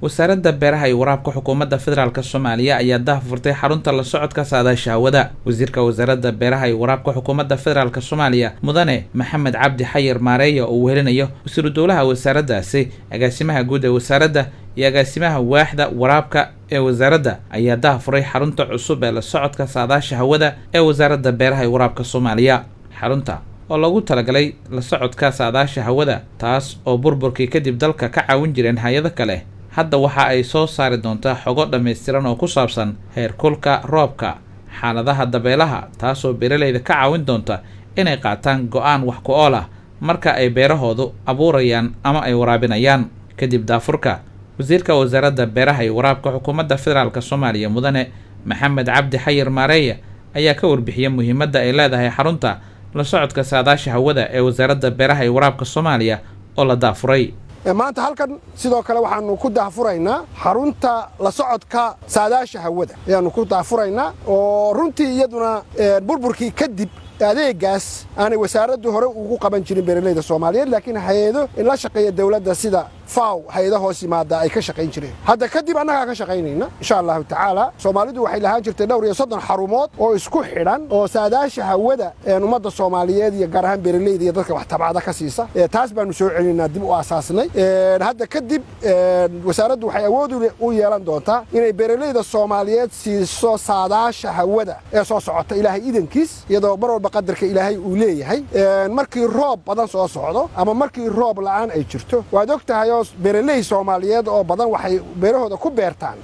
wasaaradda beeraha iyo waraabka xukuumadda federaalk soomaaliya ayaa dahfurtay xarunta la socodka saadaasha hawada wasiirka wasaaradda beeraha iyo waraabka xukuumadda federaalk soomaaliya mudane maxamed cabdi xayir maareeya oo wehelinayo wasiiru dowlaha wasaaraddaasi agaasimaha guud ee wasaaradda iyo agaasimaha waaxda waraabka ee wasaaradda ayaa dahfuray xarunta cusub ee la socodka saadaasha hawada ee wasaaradda beeraha iyo waraabka soomaaliya xarunta oo loogu talagalay la socodka saadaasha hawada taas oo burburkii kadib dalka ka caawin jireen hay-ado kale hadda waxa ay soo saari doontaa xogo dhammaystiran oo ku saabsan heerkulka roobka xaaladaha dabeelaha taasoo beeralayda ka caawin doonta inay qaataan go-aan wax ku ool ah marka ay beerahoodu abuurayaan ama ay waraabinayaan kadib daafurka wasiirka wasaaradda beeraha iyo waraabka xukuumadda federaalk soomaaliya mudane maxamed cabdi xayir maareeya ayaa ka warbixiyay muhiimadda ay leedahay xarunta la socodka saadaasha hawada ee wasaaradda beeraha iyo waraabka soomaaliya oo la daafuray maanta halkan sidoo kale waxaanu ku daafuraynaa xarunta la socodka saadaasha hawada ayaanu ku daafuraynaa oo runtii iyaduna burburkii kadib adeegaas aanay wasaaraddu hore ugu qaban jirin beeralayda soomaaliyeed laakiin hay-ado la shaqeeya dowladda sida faw hay-ada hoos yimaada ay ka shaqayn jireen hadda kadib annagaa ka shaqaynayna insha allahu tacaala soomaalidu waxay lahaan jirtay dhowr iyo soddon xarumood oo isku xidhan oo saadaasha hawada ummadda soomaaliyeed iyo gaar ahaan beeralayda iyo dadka wax tabcada ka siisa taas baanu soo celinaynaa dib u aasaasnay hadda kadib wasaaraddu waxay awood u yeelan doontaa inay beeralayda soomaaliyeed siiso saadaasha hawada ee soo socota ilaahay idankiis iyadoo mar walba qadarka ilaahay uu leeyahay markii roob badan soo socdo ama markii roob la'aan ay jirto waad og tahay oo beeraley soomaaliyeed oo badan waxay beerahooda ku beertaan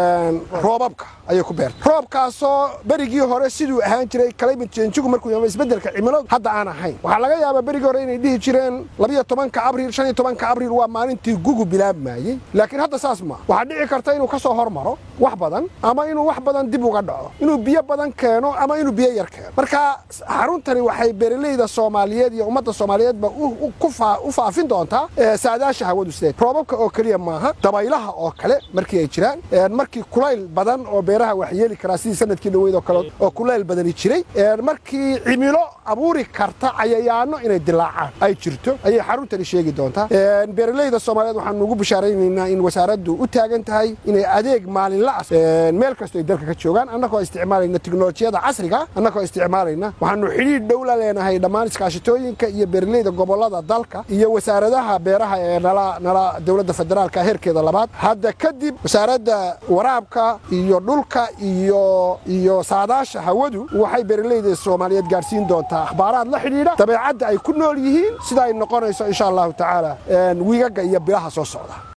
roobabka ayay ku beertaan roobkaasoo berigii hore siduu ahaan jiray climate change-gu markuu yama isbeddelka cimiladu hadda aan ahayn waxaa laga yaabaa berigii hore inay dhihi jireen labiyo tobanka abriil shan iyo tobanka abriil waa maalintii gugu bilaabmayey laakiin hadda saas ma waxaa dhici karta inuu ka soo hormaro wax badan ama inuu wax badan dib uga dhaco inuu biyo badan keeno ama inuu biyo yar keeno marka xaruntani waxay beeralayda soomaaliyeed iyo ummadda soomaaliyeedba u faafin doontaa saadaasha hawadu sideed roobabka oo keliya maaha dabaylaha oo kale markii ay jiraan markii kulayl badan oo beeraha wax yeeli karaa sidii sanadkii dhaweyd oo kale oo kulayl badani jiray markii cimilo abuuri karta cayayaano inay dilaacaan ay jirto ayay xaruntani sheegi doontaa beeralayda soomaaliyeed waxaanu ugu bishaaraynaynaa in wasaaraddu u taagan tahay inay adeeg maalinla ah meel kastoo ay dalka ka joogaan annagoo isticmaalayna tiknolojiyada casriga annagoo isticmaalayna waxaanu xidhiidh dhow la leenahay dhammaan iskaashitooyinka iyo beeralayda gobollada dalka iyo wasaaradaha beeraha ee nala nala dowladda federaalka heerkeeda labaad hadda kadib wasaaradda waraabka iyo dhulka iyo iyo saadaasha hawadu waxay beeralayda soomaaliyeed gaarsiin doontaa akhbaaraad la xidhiidha dabeecadda ay ku nool yihiin sida ay noqonayso insha allahu tacaala wiigaga iyo bilaha soo socda